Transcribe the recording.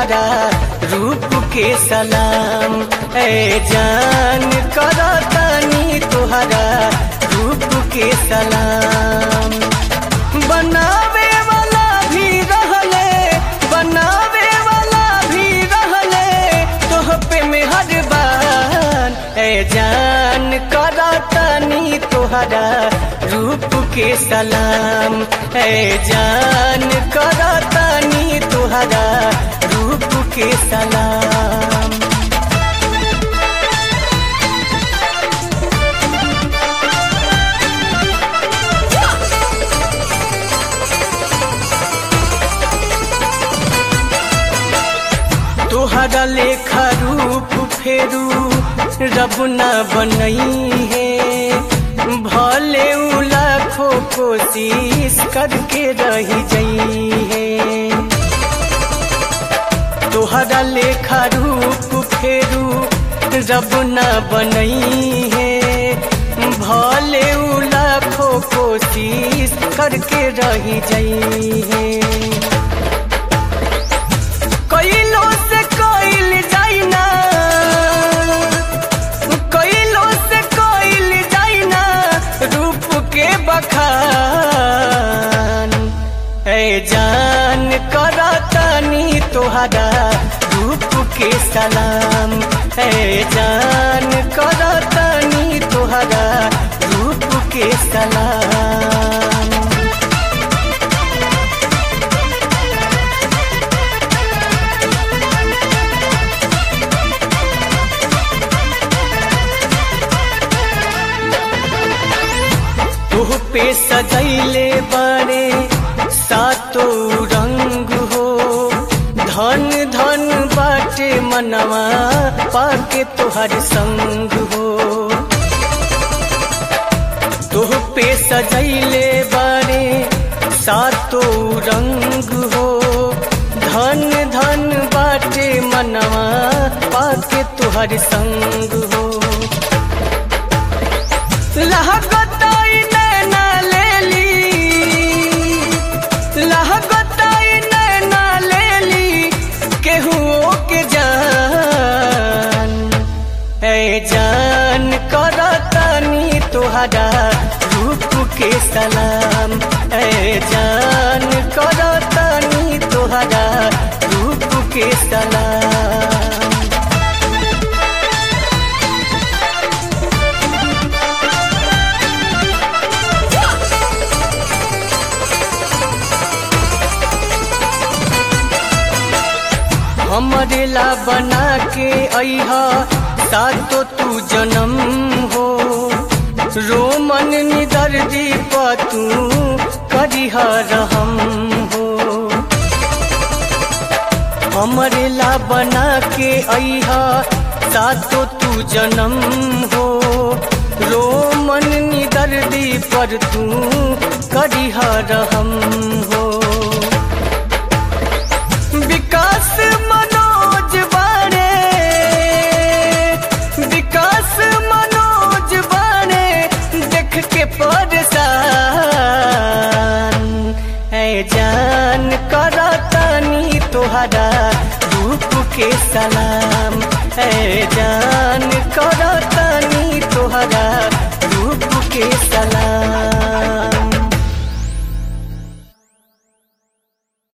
तुहरा रूप के सलाम ए जान करतानी तुहरा रूप के सलाम बनावे वाला भी रहले बनावे वाला भी रहले तोह पे मेहरबान ए जान करतानी तुहरा रूप के सलाम ए जान करतानी तुहरा रूप के सलाम तोहरा लेखा रूप फेरू रब न बनई है भले उ लाखों कोशिश करके रही जई है तोहरा लेखा रूप फेरू रब न बनई है भले उ लाखों कोशिश करके रही जई है कइलो से कइल जाइना कइलो से कइल जाइना रूप के बखान ए जान करतानी तोहरा रूप के सलाम ए जान करतानी तोहरा रूप के सलाम तोह पे सजैले बड़े सातो रंग हो धन धन बाटे मनवा पाके तोहर संग हो तोह पे सजैले बड़े सातो रंग हो धन धन बाटे मनवा पाके तोहर संग हो लहगताई नैना लेली लहगताई नैना लेली केहुओ के जान ए जान करतानी तोहरा रूप के सलाम ए जान करतानी तोहरा रूप के सलाम हमरे ला बना के अहा सातो तू जन्म हो रोमन निदर दीप तू करिह रहम हो हमरे ला बना के अहा सातो तू जन्म हो रोमन निदर दीप तू करिह रहम हो विकास मनोज बाणे विकास मनोज बाणे देख के परेशान है जान करतानी तोहरा रूप के सलाम है जान करतानी तोहरा रूप के